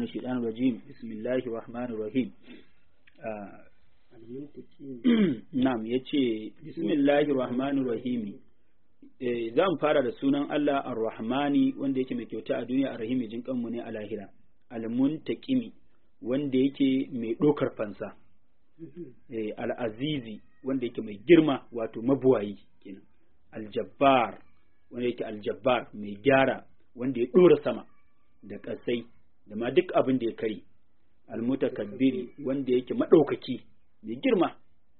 الشيطان الرجيم بسم الله الرحمن الرحيم na'am yace bismillahir rahmanir rahim zan fara da sunan Allah ar-rahmani wanda yake mai kyauta a duniya ar-rahimi jin kanmu ne a lahira al-muntaqimi wanda yake mai dokar fansa al-azizi wanda yake mai girma wato mabuwayi kenan al-jabbar wanda yake al-jabbar mai gyara wanda ya dora sama da kasai da ma duk abin da ya kare al-mutakabbiri wanda yake madaukaki mai girma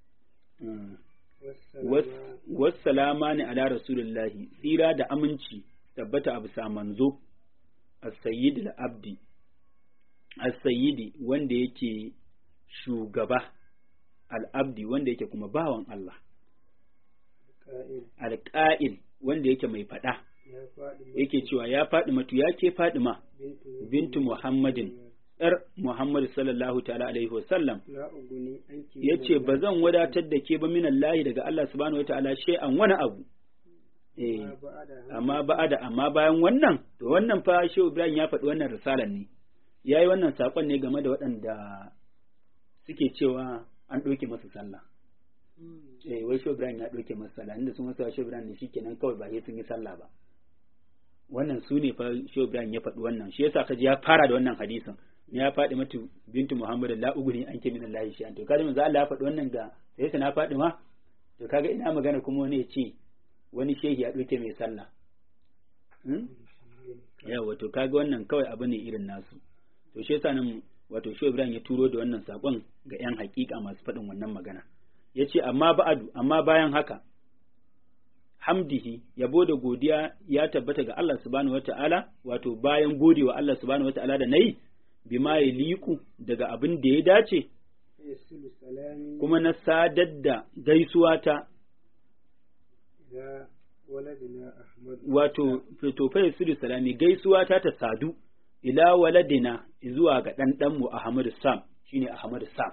wassalama ne ala rasulullahi tsira da aminci tabbata a bisa manzo as-sayyid al-abdi as-sayyidi wanda yake shugaba al-abdi wanda yake kuma bawan Allah al-qa'il wanda yake mai fada yake cewa ya faɗi matu ya ke faɗi ma bintu muhammadin ‘yar Muhammad sallallahu ta'ala alaihi wasallam ya ce ba zan wadatar da ke ba minan lahi daga Allah subhanahu wa ta'ala an wani abu. Eh, amma ba'ada amma bayan wannan, to wannan fa Shehu Ibrahim ya faɗi wannan risalan ne, ya yi wannan saƙon ne game da waɗanda suke cewa an ɗauke masa sallah. Eh, wai Shehu Ibrahim ya ɗauke masa sallah, inda sun wasu Shehu Ibrahim ne shi kenan kawai ba sai sun yi sallah ba. Wannan su ne fa Shehu Ibrahim ya faɗi wannan, shi yasa kaji ya fara da wannan hadisin. ya faɗi matu bintu Muhammad la uguni an ke min Allah shi an to kaga manzo Allah ya faɗi wannan ga sai na faɗi ma to kaga ina magana kuma wani ya ce wani shehi ya ɗauke mai sallah yawa to kaga wannan kawai abu ne irin nasu to shi yasa nan wato Shehu Ibrahim ya turo da wannan sakon ga yan hakika masu faɗin wannan magana yace amma ba'adu amma bayan haka hamdihi yabo da godiya ya tabbata ga Allah subhanahu wata'ala wato bayan godewa Allah subhanahu wata'ala da nayi bima ya liku daga abin da ya dace, kuma na sadar da gaisuwa ta, wato, fitofai su salami gaisuwa ta ta sadu, ila waladina zuwa ga ɗanɗanmu Ahmadu Sam, shine Ahmadu Sam.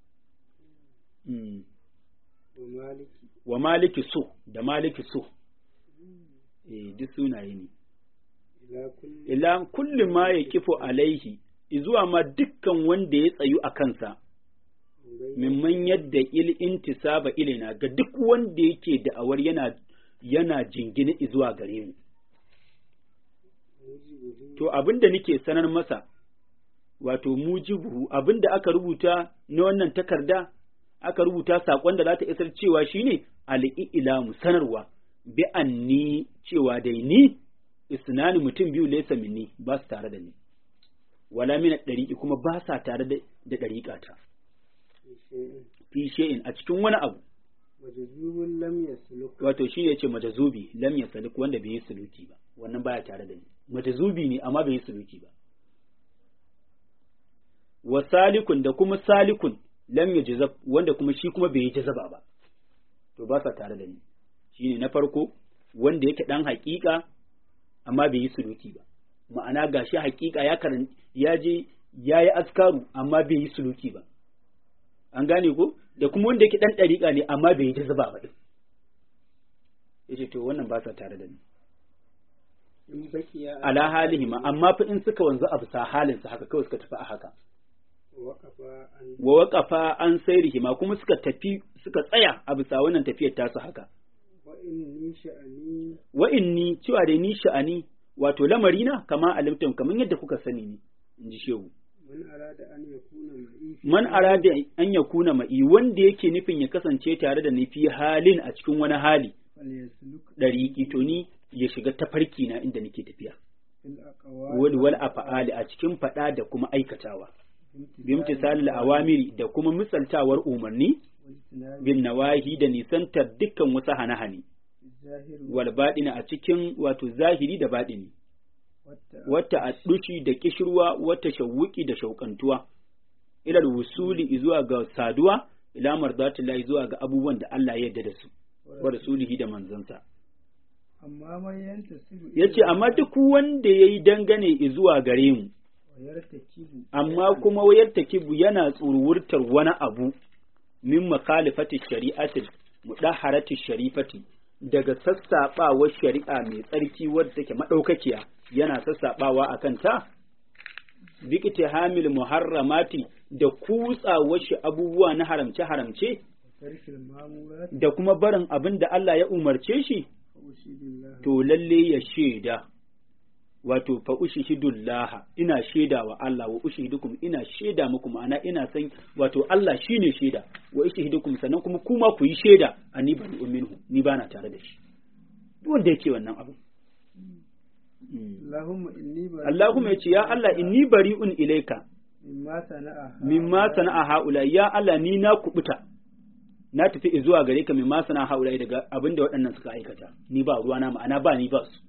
Wa maliki so, da maliki so, eh, duk sunaye ne. Ila kulli ma ya kifo alaihi zuwa ma dukkan wanda ya tsayu a kansa, mimman yadda il intisaba ilina ga duk wanda yake da'awar yana yana jingine zuwa gare mu. To abin da nake sanar masa, wato mujibuhu abin da aka rubuta na wannan takarda, aka rubuta saƙon da za ta isar cewa shine al'i'ilamu sanarwa, bi ni cewa dai ni, isnani mutum biyu laisa minni ba su tare da ni. wala mina ɗariƙi kuma ba sa tare da ɗariƙa ta. Fi she'in a cikin wani abu. Wato shi ne ce majazubi lam ya saluk wanda bai yi suluki ba, wannan baya tare da ni. Majazubi ne amma bai yi suluki ba. Wa salikun da kuma salikun lam ya jazab wanda kuma shi kuma bai yi jazaba ba. To ba sa tare da ni. Shi ne na farko wanda yake ɗan haƙiƙa amma bai yi suluki ba. ma'ana gashi hakika ya karan ya je ya yi askaru amma bai yi suluki ba an gane ko da kuma wanda yake dan dariƙa ne amma bai yi jazaba ba din yace to wannan ba sa tare da ni ala halihi ma amma fa in suka wanzu a bisa halin su haka kawai suka tafi a haka wa waqafa an sairihi ma kuma suka tafi suka tsaya a bisa wannan tafiyar tasu haka wa inni cewa dai ni sha'ani wato lamarina kama alimtum kamar yadda kuka sani ne in ji shehu man arada an ya kuna ma'i wanda yake nufin ya kasance tare da nufi halin a cikin wani hali ɗariƙi to ni ya shiga tafarki na inda nake tafiya wal wal afa'ali a cikin faɗa da kuma aikatawa bimtisal awamiri da kuma misaltawar umarni bin nawahi da nisantar dukkan wasu hane-hane wal baɗina a cikin wato zahiri da baɗini, wata a ɗushi da kishirwa, wata shawuki da shauƙantuwa, ilal wusuli zuwa ga saduwa, ila marzatullahi zuwa ga abubuwan da Allah ya yarda da su, wa rasulihi da manzansa. Ya ce, amma duk wanda ya yi dangane zuwa gare mu, amma kuma wayar takibu yana tsurwurtar wani abu min makalifati shari'atin mudaharati sharifati daga sassaɓawar shari'a mai tsarki wadda take maɗaukakiya yana sassaɓawa a kanta bikita hamil muharramati da kutsawar shi abubuwa na haramce haramce tarkil mamurat da kuma barin abin da Allah ya umarce shi fa ushidillah to lalle ya shaida wato fa ushihidullaha ina shaida wa Allah wa ushihidukum ina shaida muku ma'ana ina san wato Allah shine shaida wa ushihidukum sannan kuma kuma ku yi shaida ani bani minhu ni bana tare da shi duk wanda yake wannan abu Allahumma inni bari Allahumma yace ya Allah inni bari'un ilaika mimma sana'a mimma sana'a haula ya Allah ni na kubuta na tafi zuwa gare ka mimma sana'a haula daga abinda waɗannan suka aikata ni ba ruwana ma'ana ba ni ba su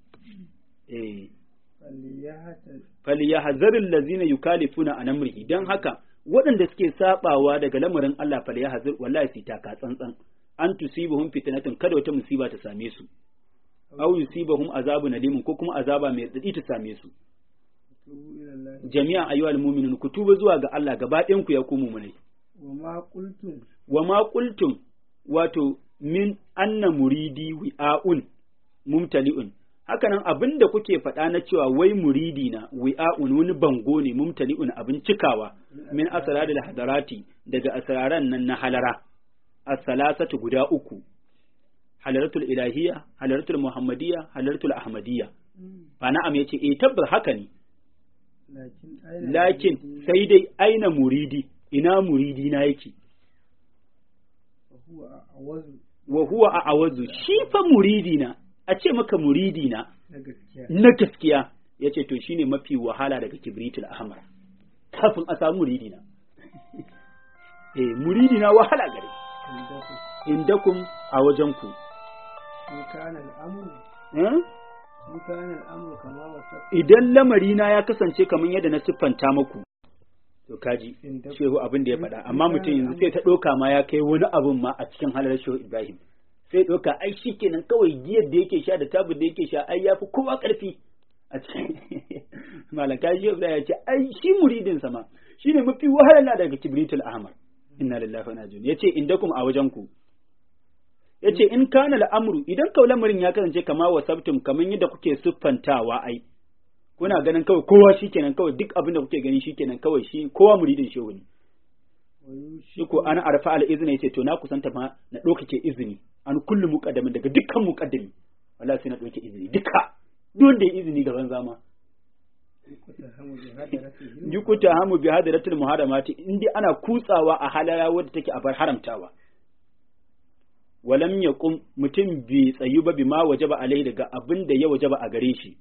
eh faliyahata falyahzaril ladzina yukalifuna an amrihi dan haka waɗanda suke sabawa daga lamarin Allah falyahzar wallahi su taka tsantsan an tusibuhum fitnatun kada wata musiba ta same su aw yusibahum azabun alimun ko kuma azaba mai tsadi ta same su tubu ila Allah jami'a ayyuhal mu'minun ku tuba zuwa ga Allah gaba ɗayan ku ya ku mu'minai wa ma qultum wa ma qultum wato min anna muridi wi'aun mumtali'un hakanan abin da kuke faɗa na cewa wai muridi na wi'aun wani bango ne mumtali'un abin cikawa min asraril hadarati daga asraran nan na halara as-salasatu guda uku halaratul ilahiyya halaratul muhammadiyya halaratul ahmadiyya fa na'am yace eh tabbas haka ne lakin aina lakin sai dai aina muridi ina muridi na yake fa huwa awazu wa huwa a awazu shi fa muridi na a ce maka muridi na na gaskiya na gaskiya ya ce to shine mafi wahala daga kibritul ahmar kafin a samu muridi na eh muridi na wahala gare inda ku indakum a wajen ku in kana al'amru eh? in kana al'amru kama wasa idan lamari na ya kasance kamar yadda na siffanta muku to kaji Inda- shehu abin da ya faɗa amma mutum yanzu sai ta ɗauka ma ya kai wani abin ma a cikin halar shehu ibrahim sai ɗauka ai shi kenan kawai giyar da yake sha da tabu da yake sha ai ya fi kowa ƙarfi a cikin malaka shehu ibrahim ya ce ai shi muridin sama shi ne mafi wahala daga kibritul ahmar inna lillahi wa inna ilaihi yace indakum a wajen ku yace in kana al'amru idan kawai lamarin ya kasance kama wasabtum kaman yadda kuke siffantawa ai kuna ganin kawai kowa shikenan kawai duk abin da kuke gani shikenan kawai shi kowa muridin shehu ne wa yushi shi ko ana arfa al izini yace to na kusanta ma na ɗaukake izini an kullu muqaddamin daga dukkan muqaddami wallahi sai na ɗauke izini duka duk wanda ya izini gaban zama kuta hamu bi hadaratihi yukuta hamu bi hadaratul muharramati indai ana kutsawa a halala wadda take a bar haramtawa walam yaqum mutum bi tsayu ba bima wajaba alai daga abin da ya wajaba a gare shi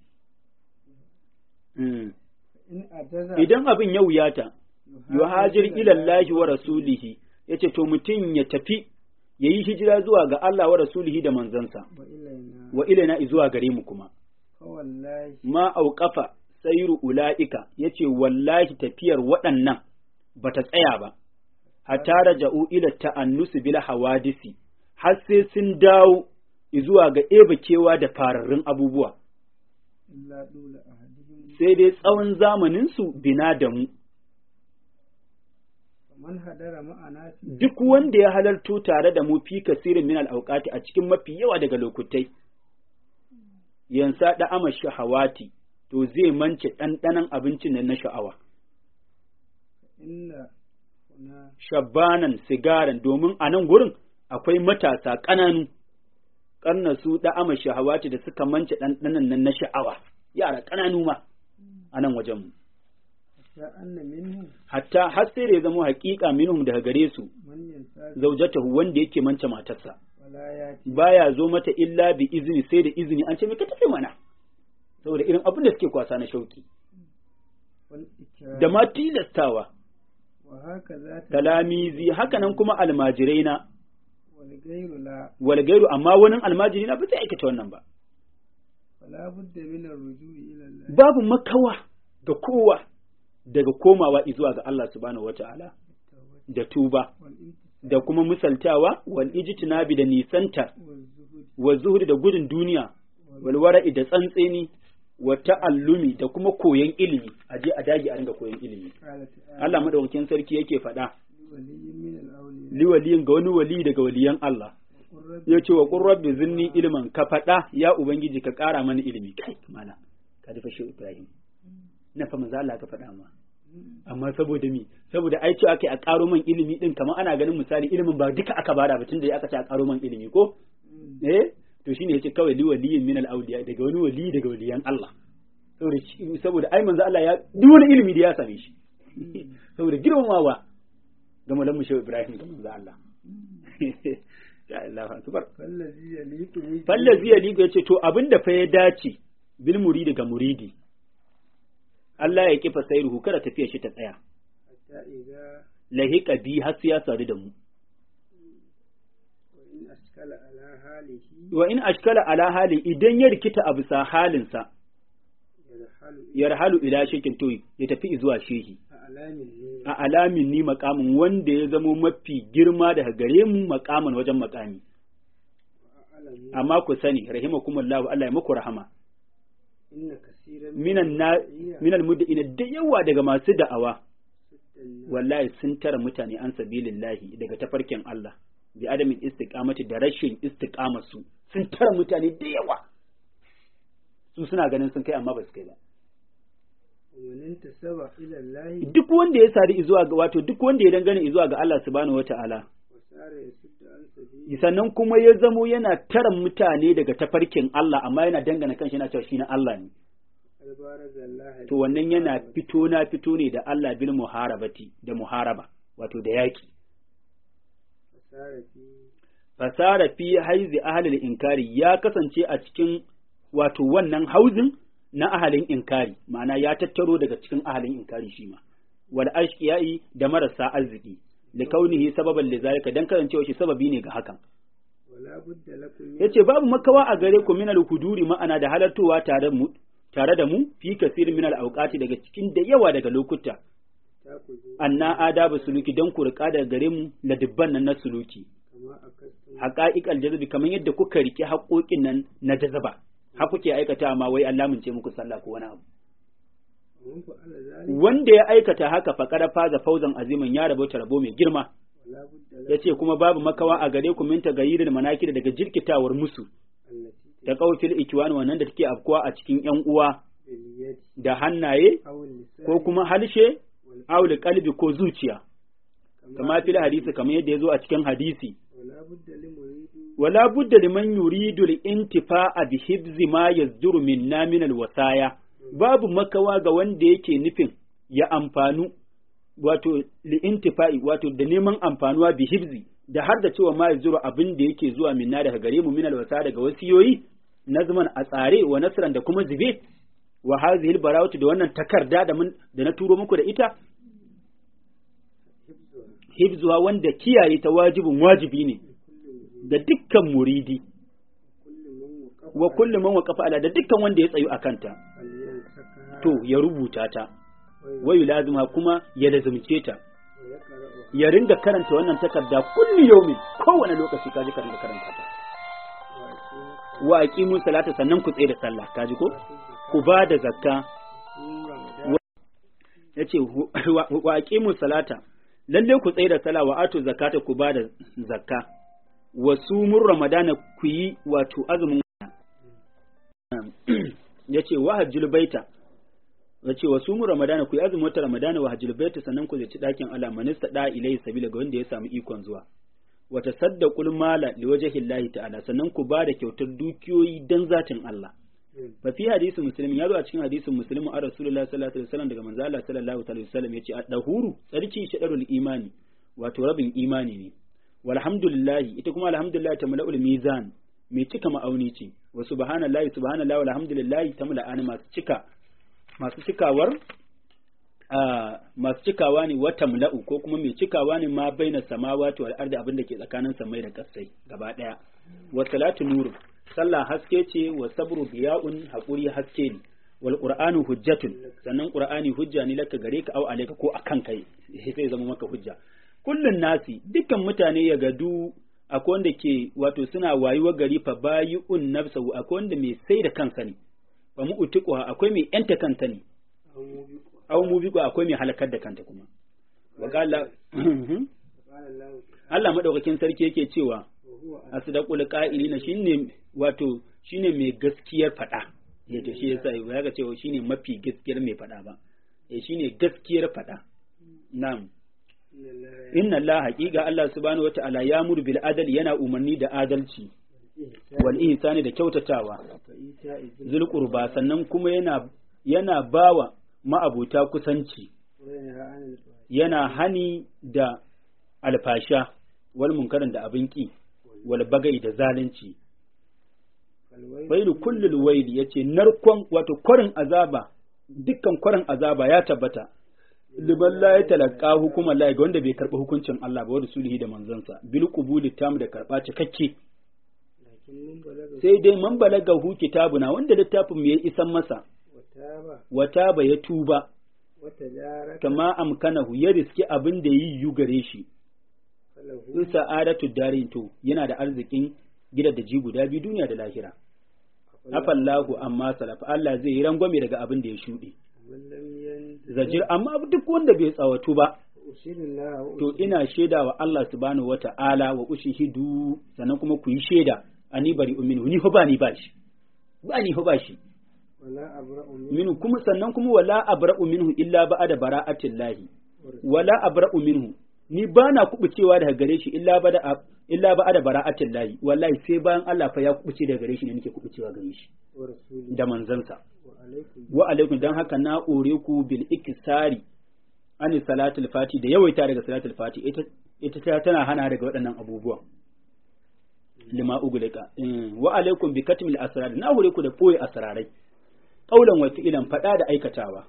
Mm. in ajaza idan abin ya wuyata yuhajir ila Allah wa rasulihi yace to mutum ya tafi yayi hijira zuwa ga Allah wa rasulihi da manzansa wa ilaina wa ilaina zuwa gare mu kuma fa wallahi ma auqafa sayru ulaika yace wallahi tafiyar waɗannan bata tsaya ba hatta raja'u ila ta'annusi bil hawadisi har sai sun dawo zuwa ga ebakewa da fararrun abubuwa illa dula ahadihim sai dai tsawon zamanin su bina da mu man hadara ma'ana fi duk wanda ya halarto tare da mu fi kasirin min al-awqati a cikin mafi yawa daga lokutai yansa da ama shahawati to zai mance ɗanɗanon abincin nan na sha'awa inna kuna shabbanan sigaran domin a nan gurin akwai matasa ƙananu ƙarna su da ama shahawati da suka mance ɗanɗanon nan na sha'awa yara ƙananu ma a nan wajenmu ya anna minhu hatta har sai da ya zama haƙiƙa minhum daga gare su man yansa zaujatahu wanda yake mance matarsa wala ya ci baya zo mata illa bi izini sai da izini an ce me ka tafi mana saboda irin abin da suke kwasa na shauki wal ikram da ma tilastawa wa haka za ta talamizi hakanan kuma almajirai na wal gairu la wal gairu amma wani almajiri na ba zai aikata wannan ba wala budda min ar-ruju'i ila Allah babu makawa ga kowa daga komawa zuwa ga Allah subhanahu wata'ala da tuba wal intisab da kuma misaltawa wal ijtinabi da nisanta wal zuhud wa zuhudi da gudun duniya wal wara'i da tsantseni wa ta'allumi da kuma koyon ilimi a je a dage a ringa koyon ilimi qala ta'ala Allah madaukakin sarki yake faɗa waliyyin min al-awliya liwaliyin ga wani wali daga waliyan Allah qur rabbi ya ce wa qur rabbi zinni ilman ka faɗa ya ubangiji ka ƙara mana ilimi kai mana ka dafa shi Ibrahim na fa manzo Allah ka faɗa ma amma saboda mi saboda ai ce aka a karo man ilimi din kamar ana ganin misali ilimin ba duka aka bada ba tunda aka ce a karo man ilimi ko eh to shine yace kawai li waliyin min al awliya daga wani wali daga waliyan Allah saboda saboda ai manzo Allah ya duk wani ilimi da ya same shi saboda girmamawa ga malamu shehu Ibrahim ga manzo Allah ya Allah akbar fallazi yaliku bi fallazi yaliku yace to abinda fa ya dace bil muridi ga muridi Allah ya kifa sairuhu kada tafiya shi ta tsaya hatta idza lahiqa bi har sai ya sadu da mu wa in askala ala halihi wa in ashkala ala hali idan ya rikita a bisa halinsa yarhalu yarhalu ila shekin to ya tafi zuwa shehi a alamin ne a alamin ni makamin wanda ya zamo mafi girma daga gare mu makamin wajen makami wa alamu amma ku sani rahimakumullahu Allah ya muku rahama inna kaseeran minan na minal muddina da yawa daga masu da'awa suddan wallahi sun tara mutane an sabilillahi daga tafarkin Allah bi adamin istiqamati da rashin istiqamarsu sun tara mutane da yawa su suna ganin sun kai amma ba su kai ba ومن انتسب إلى الله duk wanda ya sari zuwa ga wato duk wanda ya dangane zuwa ga Allah subhanahu wata'ala وسار يسد عن سبيل sannan kuma ya zamo yana tara mutane daga tafarkin Allah amma yana dangana kanshi yana cewa shi na Allah ne البارز الله to wannan yana fito na fito ne da Allah bil muharabati da muharaba wato da yaki وسار في fasara fi haizi ahlil inkari ya kasance a cikin wato wannan hauzin na ahalin inkari ma'ana ya tattaro daga cikin ahalin inkari shi ma wal ashqiyai da marasa arziki li kaunihi sababan li zalika dan kasancewa shi sababi ne ga hakan ولا بد لكم من yace babu makawa a gare ku min al huduri ma'ana da halartowa tare mu tare da mu fi kasir min al awqati daga cikin da yawa daga lokuta تأخذوا anna adabu suluki dan ku rika daga gare mu la dubban nan na suluki كما أكدتم haqa'iqal jazbi kamar yadda kuka rike haƙoƙin nan na jazaba har kuke aikata ma wai Allah mun ce muku sallah ko wani abu ومن فعل ذلك wanda ya aikata haka faqad faza fauzan aziman ya rabo ta rabo mai girma ولا بد لكم yace kuma babu makawa a gare ku min tagayyiril manakir daga jirkitawar musu التي da qaufil ikwan wannan da take afkuwa a cikin yan uwa باليد da hannaye أو اللسان ko kuma halshe والقلب aw qalbi ko zuciya kama fil hadisi kamar yadda ya zo a cikin hadisi ولا بد لمريد wala budda liman yuridu al-intifa'a bi hibzi ma yazduru minna min al-wasaya babu makawa ga wanda yake nufin ya amfanu wato li-intifa'i wato da neman amfanuwa bi hibzi da har da cewa ma yazduru abin da yake zuwa minna daga gare mu min al-wasaya daga wasiyoyi nazman a tsare wa nasran da kuma zube wa hadhihi al-barawatu da wannan takarda da mun da na turo muku da ita حفظها hibzuwa wanda kiyaye ta wajibin wajibi ne ga dukkan muridi كل من وقف wa kullum man waqafa ala da dukkan wanda ya tsayu akanta فلينسكها to ya rubuta ta wayu lazima kuma ya lazumce ta ويقرأها ya ringa karanta wannan takarda kulli yaumin kowane lokaci kaji ka ringa karanta ta ويقيم wa aqimu salata sannan ku tsaye da sallah kaji ko ku ba da zakka رمضان yace wa- wa aqimu salata lalle ku tsaye da sallah wa atu zakata ku ba da zakka wa sumur ramadana ku yi wato azumin yace wa hajjul baita yace wa sumur ramadana ku yi azumin wata ramadana wa hajjul baita sannan ku zaci dakin Allah manista da ilai sabila ga wanda ya samu ikon zuwa wa tasaddaqul mala liwajhillahi ta'ala sannan ku ba da kyautar dukiyoyi dan zatin Allah fa fi hadisi muslim ya zo a cikin hadisin muslim a rasulullahi sallallahu alaihi wasallam daga manzo Allah sallallahu alaihi wasallam yace ad-dahuru tsarki shadarul imani wato rabin imani ne walhamdulillah ita kuma alhamdulillah ta mala'ul mizan mai cika ma'auni ce wa subhanallahi subhanallahi walhamdulillah ta mala'ani masu cika masu cikawar a masu cikawa ne wata mula'u ko kuma mai cikawa ne ma baina samawati wal ardi abin da ke tsakanin samai da kasai gaba daya wa salatu nuru sallah haske ce wa sabru biya'un haƙuri haske ne wal qur'anu hujjatun sannan qur'ani hujja ne laka gare ka au alayka ko akan kai sai zama maka hujja kullun nasi dukkan mutane ya gadu akwai wanda ke wato suna wayuwa gari fa bayi'un nafsahu akwai wanda mai sai da kansa ne fa mu utiquha akwai mai yanta kanta ne أو au موبقها mu biqo akwai mai halakar da kanta kuma wa qala قال الله Allah madaukakin sarki yake cewa وهو asdaqul qa'ilina shine wato shine mai gaskiyar fada yace shi yasa ya ga cewa shine mafi gaskiyar mai fada ba eh shine gaskiyar faɗa na'am inna Allah haqiqa Allah subhanahu wata'ala ya muru bil adal yana umarni da adalci wal ihsani da kyautatawa zul qurba sannan kuma yana yana bawa ma'abuta kusanci yana hani da alfasha wal munkarin da abin ki wal bagai da zalunci wailu kullul waili yace narkon wato kwarin azaba dukkan kwarin azaba ya tabbata liman la ya talaka hukuma la ga wanda bai karba hukuncin Allah ba wa rasulihi da manzansa bil qubuli tam da karba cikakke sai dai man balaga hu kitabuna wanda littafin mu ya isan masa wata ba ya tuba kama amkanahu ya riski abin da yi yu gare shi in sa'adatu darin to yana da arzikin gida da ji guda biyu duniya da lahira afallahu amma salaf Allah zai yi rangwame daga abin da ya shuɗe zajir amma duk wanda bai tsawatu ba to ina shaida wa Allah subhanahu wata'ala wa ushihidu sannan kuma ku yi shaida ani bari uminu ni fa ba ni ba shi ba ni fa ba shi minhu kuma sannan kuma wala abra'u minhu illa ba'da bara'atin lahi wala abra'u minhu ni ba na kubucewa daga gare shi illa ba da illa ba da bara'atin lahi wallahi sai bayan Allah fa ya kubuce daga gare shi ne nake kubucewa gare shi da manzansa wa alaikum dan haka na ore ku bil ikisari ani salatul fati da yawaita daga salatul fati ita ita tana hana daga waɗannan abubuwan lima ugulika wa alaikum bi katmil asrar na hore ku da boye asrarai qaulan wa fi'lan fada da aikatawa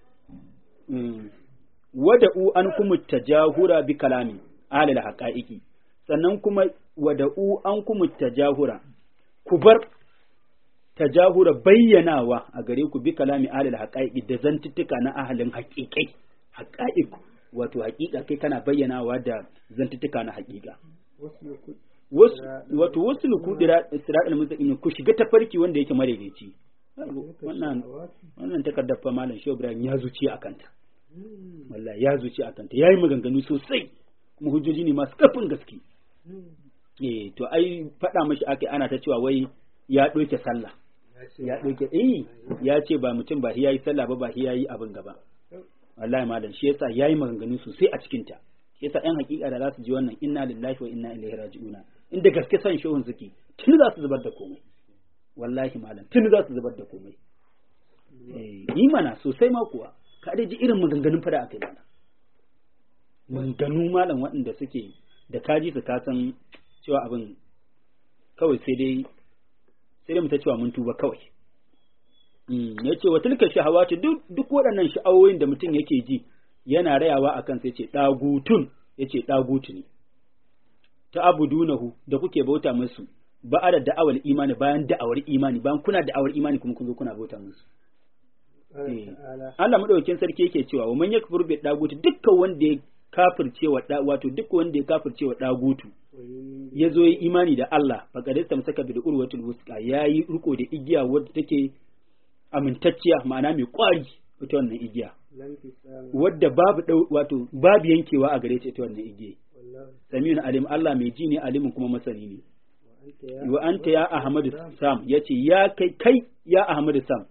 wada'u an kuma tajahura bi kalami alal haqa'iqi sannan kuma wada'u an kuma tajahura ku bar tajahura bayyanawa a gare ku bi kalami alal haqa'iqi da zantuttuka na ahalin haqiqai haqa'iq wato haqiqa kai kana bayyanawa da zantuttuka na haqiqa wato wasu luku isra'il mustaqim ku shiga tafarki wanda yake madaidaici wannan wannan takardar fa malam Shehu Ibrahim ya zuci akanta wallahi ya zuci a kanta yayi maganganu sosai kuma hujjoji ne masu kafin gaske eh to ai faɗa mashi akai ana ta cewa wai ya ɗauke sallah ya ɗauke eh ya ce ba mutum ba yayi sallah ba ba yayi abin gaba wallahi malam shi yasa yayi maganganu sosai a cikin ta shi yasa ɗan hakika da za su ji wannan inna lillahi wa inna ilaihi raji'una inda gaske san shehun suke tun za su zubar da komai wallahi malam tun za su zubar da komai eh yi mana sosai ma kuwa ka dai ji irin maganganun fada aka yi mana maganganu malam waɗanda suke da kaji su ka san cewa abin kawai sai dai sai dai mu ta cewa mun tuba kawai ya ce wa tilka shahawati duk duk waɗannan sha'awoyin da mutum yake ji yana rayawa akan sai ce dagutun ya ce dagutu ne ta abudunahu da kuke bauta musu ba da da'awar imani bayan da'awar imani bayan kuna da'awar imani kuma kun zo kuna bauta musu Allah madaukakin sarki yake cewa wa man yakfur bi dagutu dukkan wanda ya kafirce wa da wato duk wanda ya kafirce wa dagutu ya zo yi imani da Allah faqad tamsaka bil urwatul wusqa yayi riko da igiya wadda take amintacciya ma'ana mai kwari ita wannan igiya wadda babu wato babu yankewa a gare ta ita wannan igiya samiyun alim Allah mai ji ne alimin kuma masani ne wa anta ya ahmadu sam yace ya kai kai ya ahmadu sam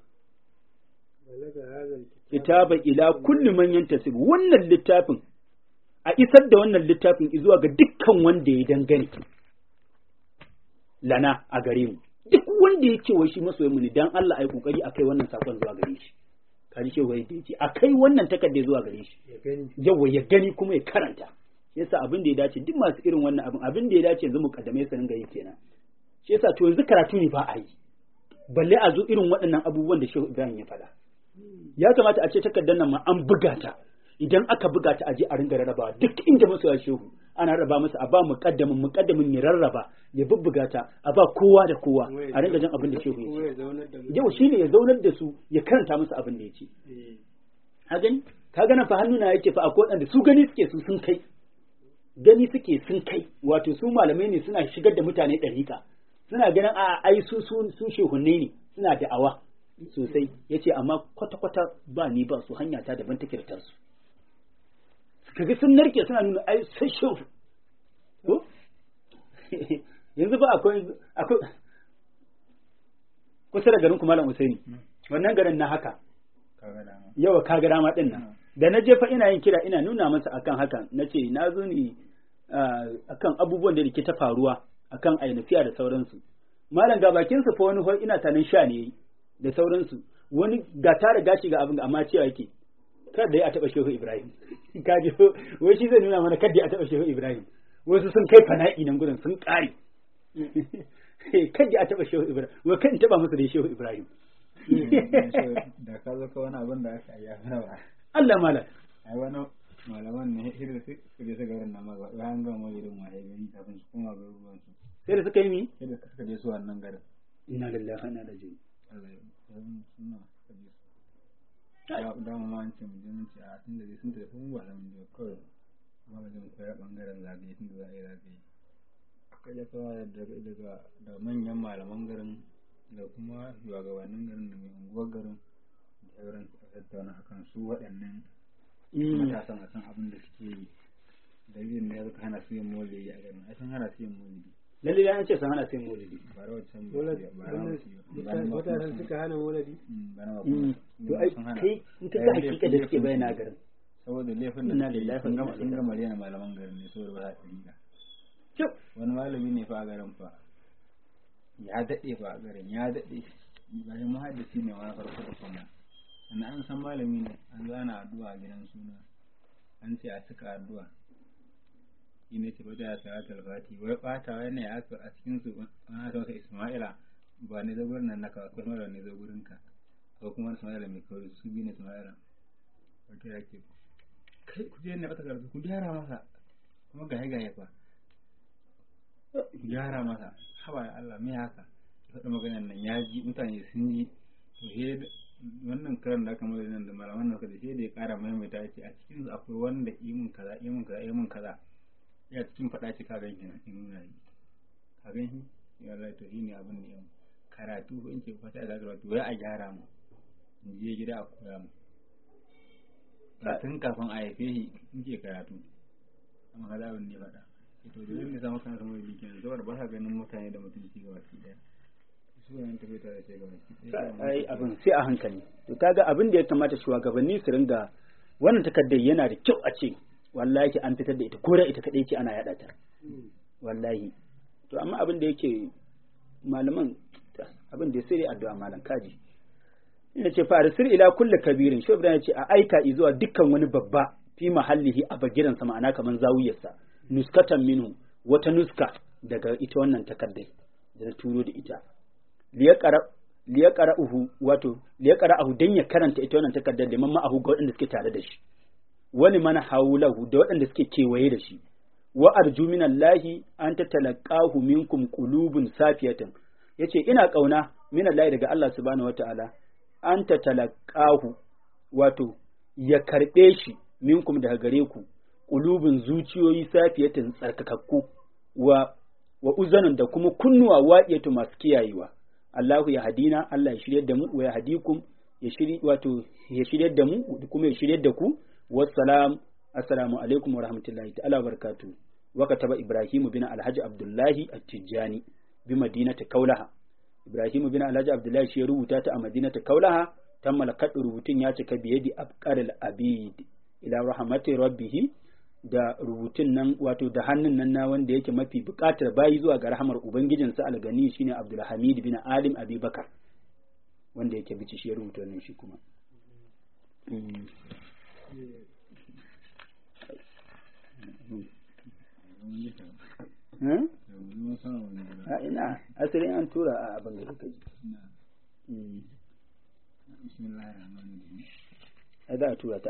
kitaba ila kulli man yantasib wannan littafin a isar da wannan littafin zuwa ga dukkan wanda ya dangane lana a gare mu duk wanda ya ce wai shi masoyin mu ne dan Allah ai kokari akai wannan sakon zuwa gare shi kaji ce wai da yace akai wannan takarda zuwa gare shi yawa ya gani kuma ya karanta yasa abin da ya dace duk masu irin wannan abin abin da ya dace yanzu mu kaddame su ringa yi kenan shi yasa to yanzu karatu ne ba a yi balle a zo irin waɗannan abubuwan da Shehu Ibrahim ya faɗa ya kamata a ce takardar nan ma an buga ta idan aka buga ta aje a ringa rarrabawa duk inda masu ya shehu ana rarraba masa a ba muqaddamin muqaddamin ya rarraba ya bubbuga ta a ba kowa da kowa a ringa jin abin da shehu ya ce yau shine ya zaunar da su ya karanta musu abin da ya ce ka gani ka gana fa hannuna yake fa akwai wanda su gani suke su sun kai gani suke sun kai wato su malamai ne suna shigar da mutane ɗarika suna ganin a ai su su shehunne ne suna da'awa sosai ya ce amma kwata-kwata ba ni ba su hanya ta daban take da su kaga sun narke suna nuna ai sai shehu ko yanzu ba akwai akwai kusa da garin kumalan usaini wannan garin na haka yawa kaga dama din nan da na je fa ina yin kira ina nuna masa akan hakan nace na zo ni akan abubuwan da ke ta faruwa akan ainafiya da sauransu malam ga bakin sa fa wani hoi ina tanin sha ne da sauransu wani ga tara gashi ga abin amma cewa yake kada ya taba shehu ibrahim kaji wai shi zai nuna mana kada ya taba shehu ibrahim wasu sun kai fana'i nan gudun sun kare kada ya taba shehu ibrahim wai kan taba musu da shehu ibrahim da ka zo ka wani abin da aka yi mana ba Allah malam ai wani malaman ne hirin su je su garin nan ma ba bayan ga mu irin waye gari kafin su koma garuruwan su sai da suka yi mi sai da suka je su wannan garin inna lillahi wa inna ilaihi raji'un Allah ya yi suna suka je su da mu ma an ce mu je mun ce a tun da dai sun tafi mu ba mun je kawai ba mu je mu koyar bangaren zagaye tun da za a yi zagaye kai da kawai daga da manyan malaman garin da kuma shugabannin garin da mai unguwar garin da sauran su tattauna akan su waɗannan matasan a san abin da suke yi dalilin da ya zaka hana su yin maulidi a garin ai sun hana su yin maulidi lalle ya ce sun hana su yin maulidi ba rawar can ba mutanen suka hana maulidi to ai kai in ka ga hakika da suke bayyana garin saboda laifin da suke sun gama sun gama rena malaman garin ne saboda ba za su wani malami ne fa a garin fa ya daɗe fa a garin ya daɗe bayan muhaddisi ne wani farko da kuma sannan an san malami ne an zana addu'a a gidan suna an ce a cika addu'a shi ne ce bata ya salatul fati wai ɓata wai ne ya a cikin su ana ta masa isma'ila ba ne zo gurin nan naka akwai mara ne zo gurin ka ko kuma isma'ila mai kawai su biyu ne isma'ila wato ya ke kai ku je ne bata karatu ku gyara masa kuma gaye gaye fa gyara masa haba da Allah me haka faɗa maganar nan ya ji mutane sun ji to he wannan karan da aka mai nan da malaman nan da sai da ya ƙara maimaita ya ce a cikin su akwai wanda imin kaza imin kaza imin kaza ya cikin faɗa ce ka gan shi na in nuna yi ka gan shi ya Allah to shine abin da yau karatu ko in ce fata da karatu wai a gyara mu in je gida a koya mu tun kafin a haife shi in ke karatu amma kaza abin ne faɗa to da yin nisa maka kamar yi kenan saboda ba ka ganin mutane da mutunci ga baki daya su ne tafi tare ce ga baki daya ai abin sai a hankali to kaga abin da ya kamata shugabanni su ringa wannan takardar yana da kyau a ce wallahi an fitar da ita ko da ita kadai ce ana yada ta wallahi to amma abin da yake malaman abin da sai dai addu'a malam kaji ina ce fa arsil ila kulli kabirin shi ibrahim ya ce a aika zuwa dukkan wani babba fi mahallihi a bagiransa ma'ana kaman zawiyarsa nuskatan minu wata nuska daga ita wannan takardai da na turo da ita liyaqra'uhu wato liyaqra'uhu dan ya karanta ita wannan takardar da mamma ahu ga waɗanda suke tare da shi wani mana haulahu da waɗanda suke kewaye da shi wa arju minallahi an tatalaqahu minkum qulubun safiyatan yace ina kauna minallahi daga Allah subhanahu wataala an tatalaqahu wato ya karbe shi minkum daga gare ku ƙulubin zuciyoyi safiyatan tsarkakakku wa wa uzanin da kuma kunnuwa waɗiyatu masu kiyayewa Allahu ya hadina Allah ya shiryar da mu wa ya hadikum ya shiri wato ya shiryar da mu kuma ya shiryar da ku wassalam assalamu alaikum wa rahmatullahi ta'ala wa barakatuh wa kataba Ibrahim bin Alhaji Abdullahi At-Tijani bi madinati Kaulaha Ibrahim bin Alhaji Abdullahi shi ya rubuta ta a madinati Kaulaha tammala kaddu rubutun ya cika biyadi abqaril abid ila rahmati rabbihi da rubutun nan wato da hannun nan na wanda yake mafi bukatar bayi zuwa ga rahamar ubangijinsa algani shine Abdulhamid bin Alim Abubakar wanda yake bici shi ya rubuta wannan shi kuma a ina asirin an tura a abin da suka ji bismillahir rahmanir rahim a za a tura ta